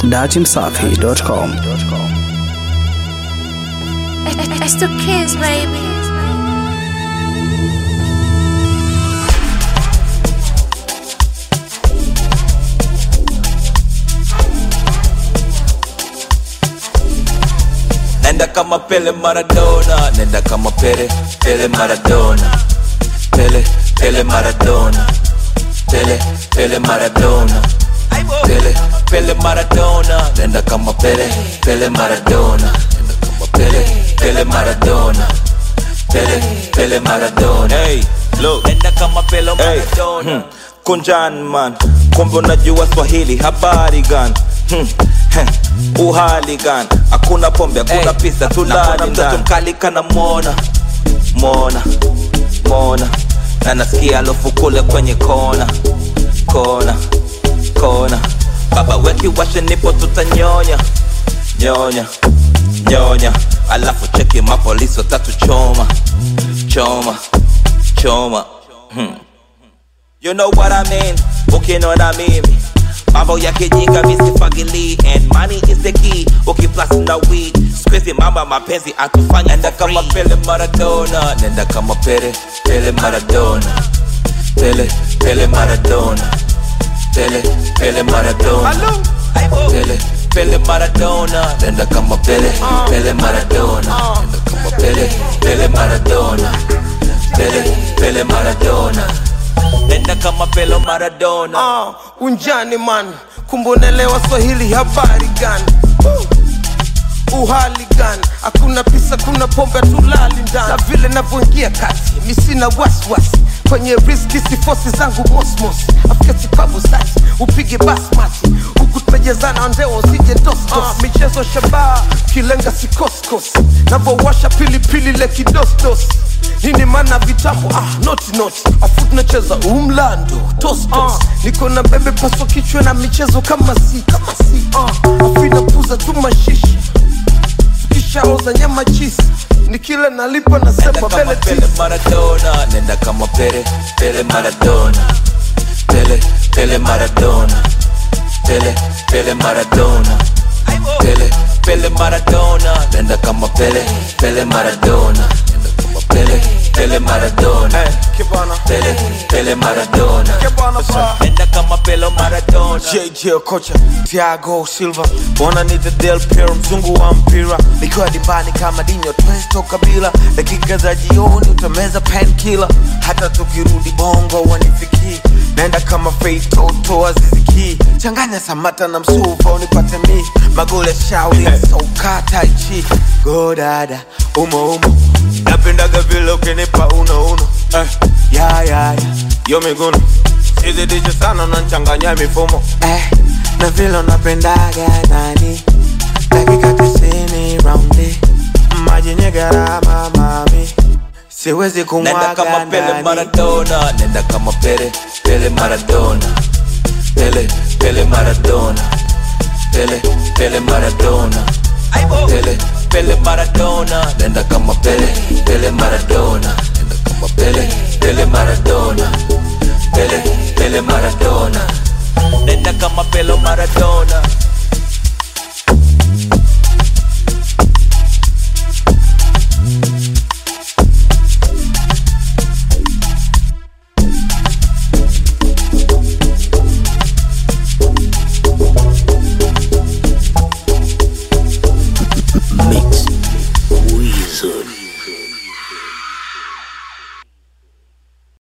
datimsafi.com. It's the kids, baby. Nenda kama Pele Maradona, nenda kama Pele, Pele Maradona, Pele, Pele Maradona, Pele, Pele Maradona, Pele, Pele Maradona, nenda kama Pele, Pele Maradona, nenda kama Pele, Pele Maradona, Pele, Pele Maradona. Hey, look, nenda kama Pele Maradona. Hmm. Kunjan man, kumbe unajua Swahili, habari gani? Hmm. heh, Uhali gani? Hakuna pombe, hakuna pisa, tulali mtoto mkali kana mwona mwona mwona, na nasikia alofu kule kwenye kona kona kona, baba weki washe, nipo tutanyonya nyonya nyonya, alafu cheki mapolisi watatu choma choma choma hmm. You know what I mean? Ukiniona mimi mambo ya kijinga misifagili and money is the key ukiplasi na weed squeezy mama mapenzi atufanya nenda kama Pele Maradona nenda kama Pele Pele Maradona Pele Pele Maradona Pele Pele Maradona Pele Pele Maradona nenda kama Pele Pele Maradona nenda kama Pele Pele Maradona Pele Pele Maradona nenda kama Pele Maradona Ah, unjani man kumbonelewa swahili habari gani Uh, uhali gani hakuna pisa kuna pombe tulali ndani na vile navyoingia kati misina waswasi kwenye riski sifosi zangu mosmos afika sipabu sati upige basmati huku tumejezana ndeo usije dostos uh, michezo shabaha kilenga sikoskos navowasha pilipili le kidostos nini mana vitabu ah, noti noti afu tunacheza umlando tostos uh, niko na bebe paswa kichwa na michezo kama si kama si uh, afu inapuza tu mashishi tukishaoza nyama chisi nikile nalipa Nenda nasema kama bele Pele tisi Maradona, nenda kama Pele, Pele Maradona, Pele, Pele Maradona, Pele, Pele Maradona, Pele, Pele Maradona, nenda kama Pele, Pele Maradona, nenda kama Pele, Pele Maradona, kibana Pele, Pele Maradona, kibana pa nenda kama Pele Maradona. JJ kocha Thiago Silva wananiita Del Piero mzungu wa mpira nikiwa dimbani kama Dinho Twesto Kabila dakika za jioni utameza painkiller hata tukirudi bongo wanifikii naenda kama feitoto aziziki changanya samata na msuva unipate mi magoli ya shauli soka taichi godada umo umo napendaga vile ukinipa uno uno eh, ya ya ya yo miguno sizidishe sana unanchanganya mifumo eh, na vile unapendaga nani dakika tisini raundi maji yenye gharama mami siwezi Nenda kumwaga kama Pele ndani Maradona, nenda kama Pele, Pele Maradona, Pele, Pele Maradona, Pele, Pele Maradona, Pele, Pele Maradona, nenda kama Pele, Pele Maradona, nenda kama Pele, Pele Maradona, Pele, Pele Maradona, nenda kama Pele Maradona. Mix Wizard.